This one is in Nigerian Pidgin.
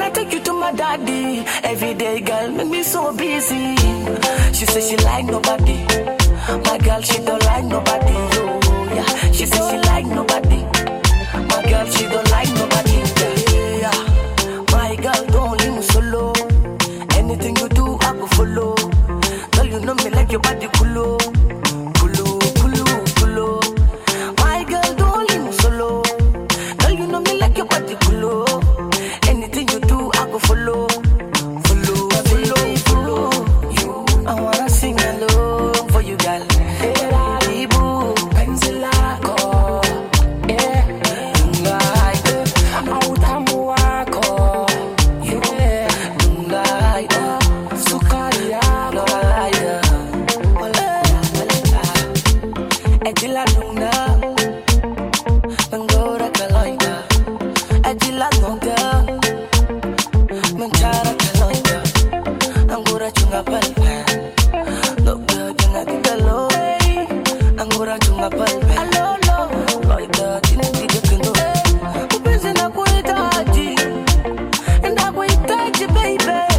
I take you to my daddy? Every day, girl, make me so busy. She say she like nobody. My girl, she don't like nobody. Oh, yeah. She say she like nobody. My girl, she don't like nobody. Yeah, yeah. My girl, don't leave me solo. Anything you do, I go follow. Girl, you know me like your body culo. Culo, culo, culo. My girl, don't leave me solo. Girl, you know me like your body culo. Anything you do, I go follow. Follow, follow, follow. You, I wanna sing along for you, girl. Ibu, penzilago. Yeah, tonight. Autamu wako. Yeah, tonight. Sukari yako. Lolaya. Lolaya. Ejila nuna. Mengora kaloida. Ejila nunga. Mencara kaloida. Angura chunga palpe. Loga jenga kitalo. Angura chunga palpe. Alolo. Loida tini tije kendo. Upenzi na kuhitaji. Nakuhitaji baby.